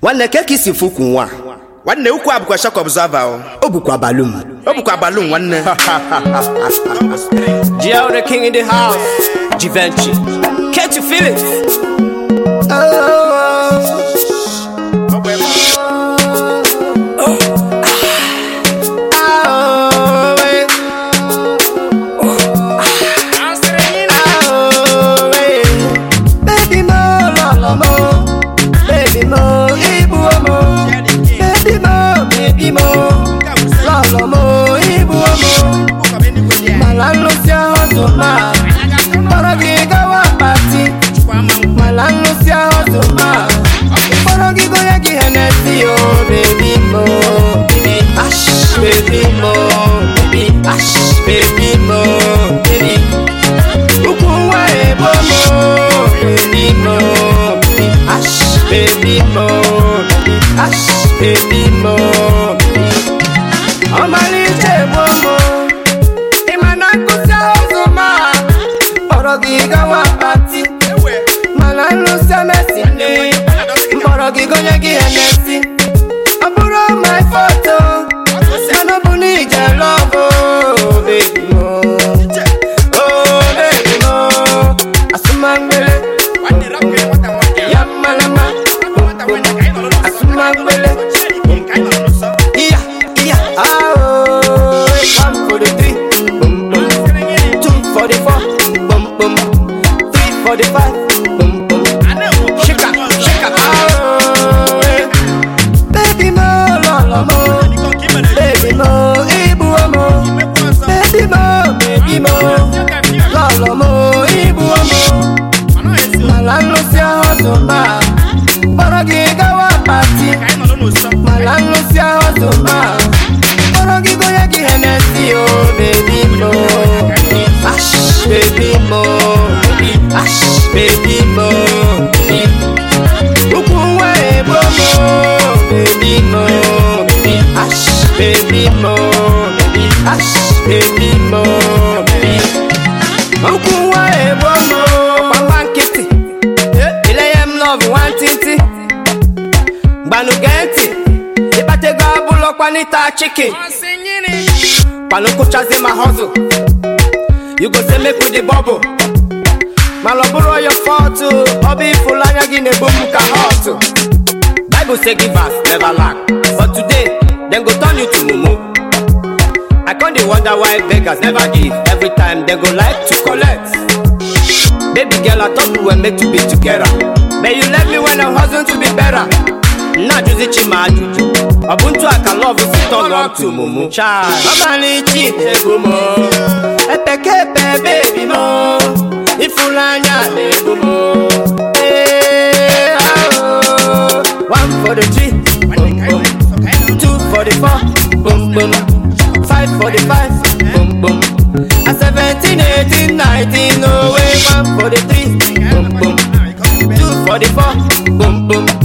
nwanne ke ka isi fukwu nwa nwanne ukwu a bụkwa shock observer o o bukwa balum ọ bụkwa balloon nwanne GL the king in the house. Givenchy. Can't you feel it? baby mo lọlọ mo baby mo ibu mo baby mo baby mo lọlọ mo ibu mo mala nnụsị ahụ zụma kpọrọ gị gawa pati mala nnụsị ahụ zụma kpọrọ gị gonye gị henesi o baby mo baby ash baby mo baby ash baby mo baby ukwu nwa ebo mo baby mo baby ash baby mo baby ash baby mo ọmalịcha egbo mo ịma na nkụzi ụzọ ma kpọrọ gị gawa pati mana nrụsị emesi nne mkpọrọ gị gonye gị emesi ọ bụrụ my photo mana ọ bụ na ije lọbụ baby mo oh baby mo asụmangbele ya mmalama asụmangbele iya iya ah oh one for the three boom boom two for the four boom boom three for the five boom boom shika shika ah oh eh. baby mo lọlọ mo baby mo ibu mo baby mo baby mo lọlọ mo ibu mo mala nnụsị ahụ zụma kpọrọ gị gawa pati mala nnụsị ahụ zụma kpọrọ gị gonye gị henesi o bebi mo ash bebi mo ash bebi mo ukwu nwa ebo mo bebi mo ash bebi mo ash bebi mo ukwu nwa ebo mo papa nkịtị ilenye m lọvụ nwantịntị gbanụ gee ntị ịkpatego abụlọ kwanịta chikin kwanụ kụchazie ma hustle you go say make we dey bubble mana ọ bụrụ your fault o, ọ bụ ịfụlanya gị na-egbu m ka hot bible say givers never lack but today dem go turn you to mumu i con dey wonder why beggars never give every time dem go like to collect baby girl i thought we were made to be together but you left me when i hustle to be better nnajuzi chima ajụjụ ọ bụ ntu aka love si turn on to mumu chai ọmalịchi na-egbu m epekepe bebi m ịfụnanya na-egbu m Eh, ah, oh. one for the three boom boom two for the four boom boom five for the five boom boom a seventeen eighteen nineteen oh wait one for the three boom boom two for the four boom boom